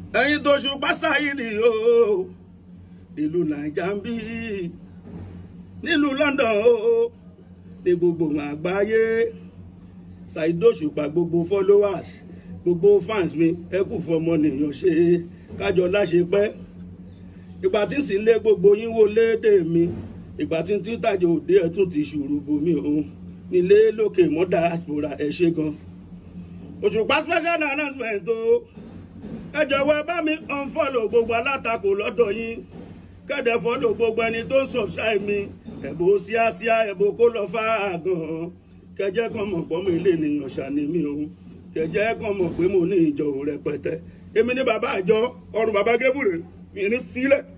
ẹ̀yin tó ṣùpá sáyìrì o ìlú nàìjà ń bí nílùú London o ní gbogbo àgbáyé Saheed Òṣùpá gbogbo followers gbogbo fans mi ẹ kú fọmọnìyàn ṣe kájọ láṣẹ pẹ́ ìgbà tí ń sì lé gbogbo yín wò léde mi ìgbà tí ń tí tàjọ òde ẹ tún ti ṣùrù bomi òun nílé lókè mọ́ diaspora ẹ ṣe gan Òṣùpá special announcement o ẹ jọ̀wọ́ ẹ bá mi unfollow gbogbo alátakò lọ́dọ̀ yín kẹ́dẹ̀ fọ́lọ̀ gbogbo ẹni tó ń subscribe mi ẹ̀bùn síásíá ẹ̀bùn kó lọ fà á gan kẹjẹ́ kan mọ̀ pọ́ mi ilé ènìyàn ṣàní mi o kẹjẹ́ kan mọ̀ pé mo ní ìjọ rẹpẹtẹ èmi ní bàbá àjọ ọrùn bàbá gébùrè mi ní fílẹ̀.